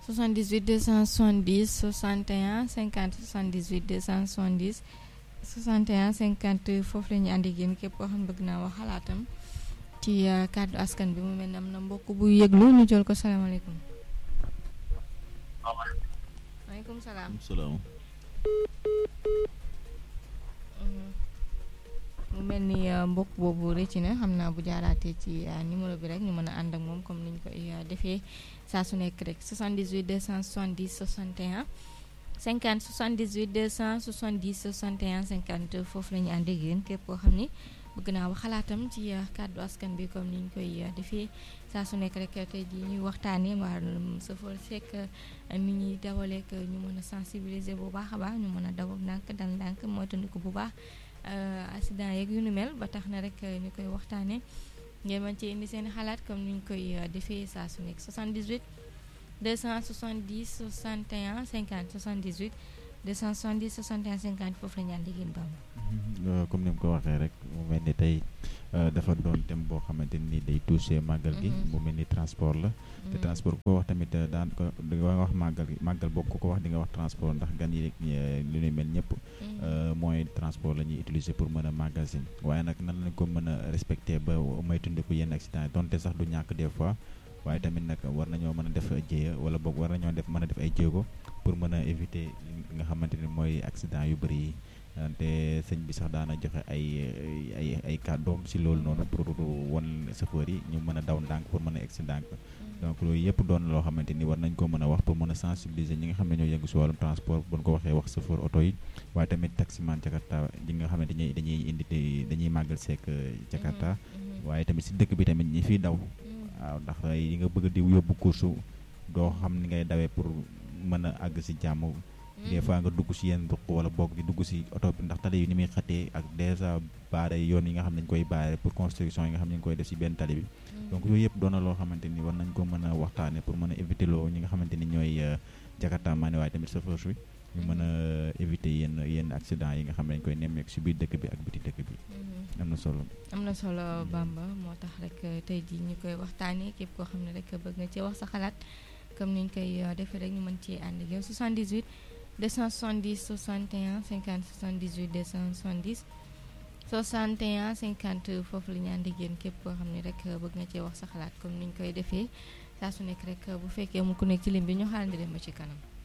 78 270 61 50 78 270 61 50 foofu la ñu ànd ak yéen képp koo xam ne bëgg naa wax xalaatam ci kàddu askan bi mu mel ne am na mbokk bu yëglu ñu jël ko salaamaaleykum. maaleykum salaam. salaam. mu mel ni mbokk boobu rëcc na xam naa bu jaaraatee ci numéro bi rek ñu mën a ànd ak moom comme ni ñu koy defee saa su nekk rek 78 270 61 50 78 270 61 50 foofu la ñu ànd ak yéen képp koo xam ni bëgg naa wax xalaatam ci kàddu askan bi comme ni ñu koy defee saa su nekk rek tey jii ñuy waxtaanee wàllum sëfoor sekk ni ñuy dawalee ñu mën a sensibiliser bu baax a baax ñu mën a daw ndànk dal ndànk moytandiku bu baax. accident yeeg yu nu mel ba tax na rek ñu koy waxtaanee ngeen mën ci indi seen xalaat comme ni ñu koy defee saa su nekk 78 270 61 50 78 270 61 50 foofu la ñu ànd ak yéen Bamba. comme ni mu ko waxee rek mu mel ni tey dafa doon thème boo xamante ni day touché màggal gi. mu mel ni transport la. te transport ko wax tamit daan ko di nga wax màggal màggal bokk ko wax di nga wax transport ndax gan yi lu ñuy mel ñëpp. moyen de transport la ñuy utiliser pour mën a magasin waaye nag nan lañ ko mën a respecté ba moytandiku yenn accident yi donte sax du ñàkk des fois waaye tamit nag war nañoo mën a def jéeya wala boog war nañoo def mën a def ay jéego pour mën a éviter li nga xamante ni mooy accident yu bëri yi te sëñ bi sax daana joxe ay ay ay kàddoom si loolu noonu pour won chauffeur yi ñu mën a daw ndànk pour mën a egsi ndànk donc loolu yëpp doon loo xamante ni war nañ ko mën a wax pour mën a sensibiliser ñi nga xam ne ñoo yëngu si wàllum transport bu ñu ko waxee wax chauffeur oto yi waaye tamit taximan Jakarta ñi nga xamante ni dañuy indi dañuy màggal seek Jakarta waaye tamit si dëkk bi tamit ñi fiy daw waaw ndax yi nga bëgg di yóbbu course doo xam ni ngay dawee pour mën a àgg si jàmm des fois nga dugg si yenn duq wala boog di dugg si oto bi ndax tali yi ni muy xatee ak dèjà baare yoon yi nga xam ne dañu koy baare pour construction yi nga xam ne ñu koy def si benn tali bi donc yooyu yëpp doon na loo xamante ni war nañ ko mën a waxtaane pour mën a éviter loo ñi nga xamante ni ñooy jakarta maa ne waaye tamit chauffeur bi ñu mën a éviter yenn yenn accident yi nga xam ne dañu koy nemmeeku si biir dëkk bi ak biti dëkk bi am na solo am na solo Bamba moo tax rek tey jii ñu koy waxtaanee képp koo xam ne rek bëgg nga ci wax sa xalaat comme ni ñu koy defee rek ñu mën ci ànd ak yow 78 270 61 50 78 270 61 50 foofu la ñu ànd ak yéen képp koo xam ne rek bëgg nga cee wax sa xalaat comme ni ñu koy defee saa su nekk rek bu fekkee mu ku nekk ci lim bi ñu xaarandi dem ba ci kanam.